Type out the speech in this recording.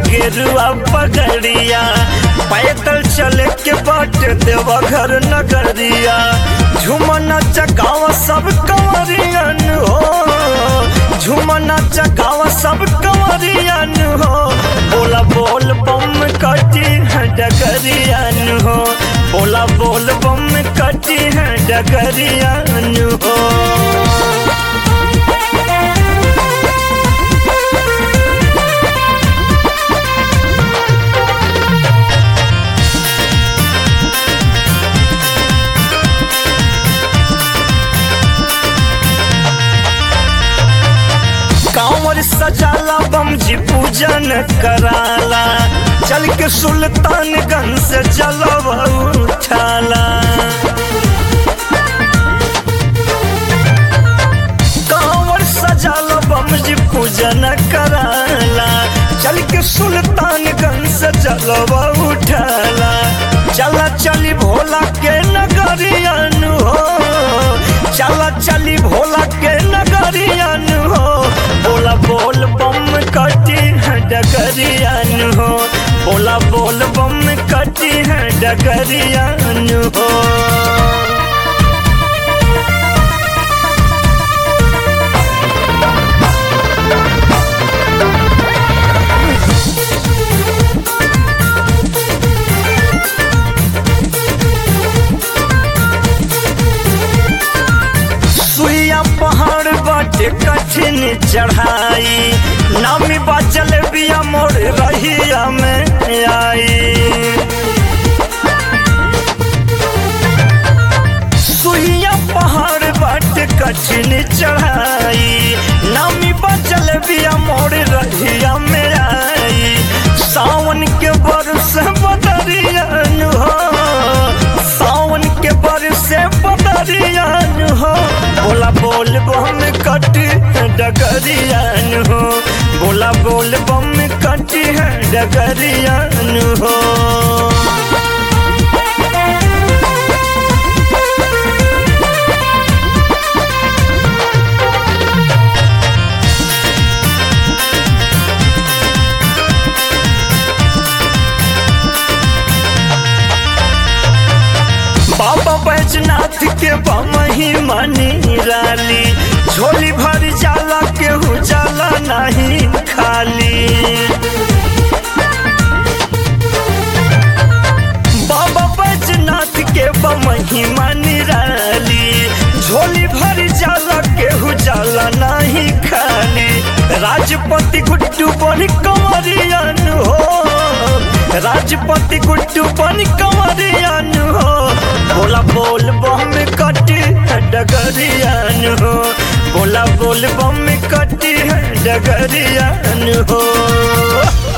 गेरुआ पगड़िया पैदल चले के बाट देवा घर नगरिया झुमना चगाव सब कंवरियन हो झुमना चगाव सब कंवरियन हो बोला बोल बम कटी है डगरियन हो बोला बोल बम कटी है डगरियन हो कांवर सजाला बम जी पूजन कराला चल के सुल्तानगंज से जलव उठाला कांवर सजाला बम जी पूजन कराला चल के सुल्तानगंज से जलव उठाला चला चली भोला के नगरियन हो चला चली भोला के नगरियन हो बोला बोल बम कटी है डगरियन हो बोला बोल बम कटी है डगरियन हो सुइया पहाड़ बाटे कठिन चढ़ाई नामी बाचल बिया मोड़ रहिया में आई सुइया पहाड़ बाटे कठिन चढ़ाई नामी बाचल बिया मोड़ रहिया में आई सावन के बरस बदरियन हो सावन के बरस बदरियन हो बोला बोल बम कट डगरियन हो बोला बोल बम कट डगरियन हो बाबा बैजनाथ के बमही मनी राली झोली भर जाला केहू जाला नहीं खाली बाबा बैजनाथ के बमही मनी राली झोली भर जाला केहू जाला नहीं खाली राजपति गुड्डू बन कंवरियन हो राजपति गुड्डू बन कंवरियन हो बोला बोल बम कटी है डगरियन हो बोला बोल बम कटी है डगरियन हो